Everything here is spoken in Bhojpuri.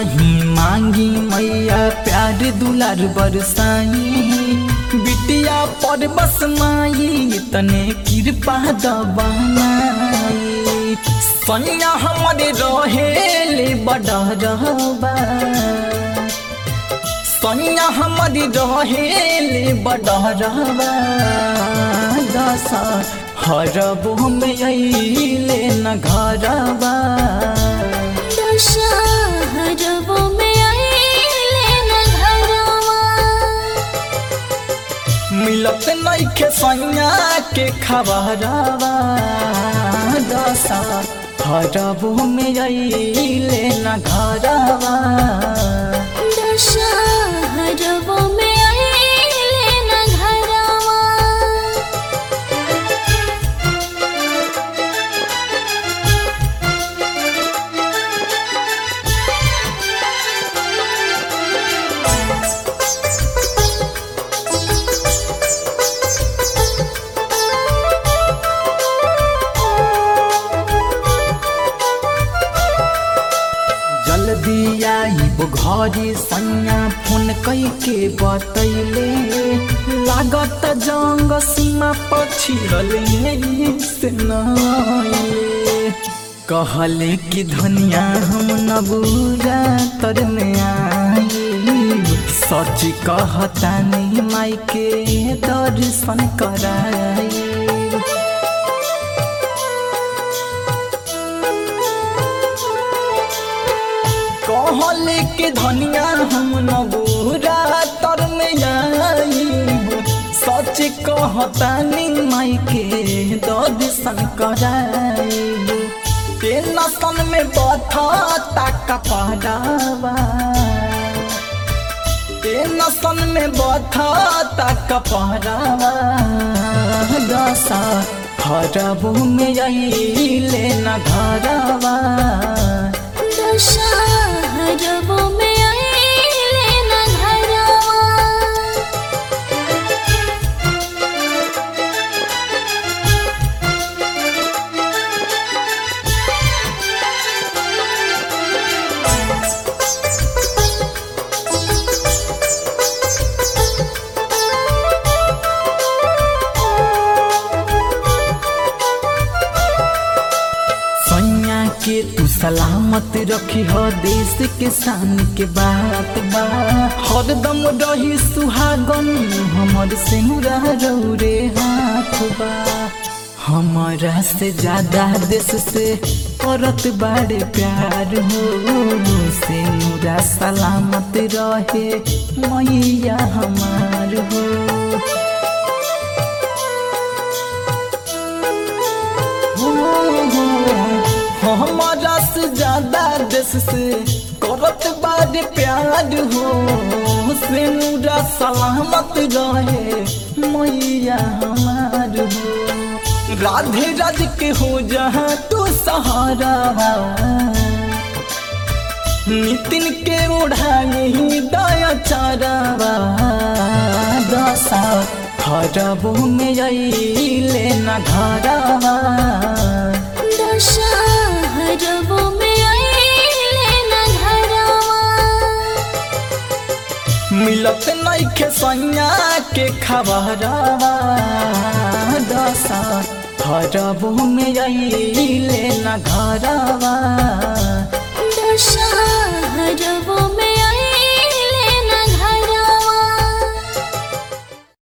नहीं मांगी मैया प्यार दुलार बरसाई बिटिया पर बस माई तने कृपा दबाई सैया हमारे रहेले बडरबा सैया हमारी रहेले बडरबा दशा हरबो में अइले न घरबा दशहरबो में आइले न घरवा मिलत नइखे सैया के खबरवा दशा हरबो में अइले न घरवा दशहरबो में आइले न घरवा जल्दी आइब घरी सैया फोन कई के बतैले लागत जंग सीमा पछिड़ले से नइले कहले कि धनिया हम न बुरा तर में आई सच कहता नहीं माई के दर्शन कराई कहले के धनिया हम न बुरा तर में आईब सच कहतानी माई के दर्शन कराईब टेंशन में बथा ताका पड़ावा टेंशन में बथा ताका पड़ावा दशा हरबो में अइले न घरवा दशहरबो में आइले न घरवा सैया के तू सलामत रखी हो देश के शान के बात बा हरदम रही सुहागन हमर सिंगरा रौरे हाथ बा हमारा से ज्यादा देश से करत बाड़े प्यार हो सिंगरा सलामत रहे मैया हमार हो हमारा से ज्यादा देश से करत बाद प्यार हो सिंगरा सलामत रहे मैया हमार हो राधे राज के हो जहाँ तू सहारा नितिन के ओढ़ाई दया चारावा दशा हरबो में अइले न घरवा दशहरबो में आइले न घरवा मिलत नइखे सैया के खबरवा दशा हरबो में अइले न घरवा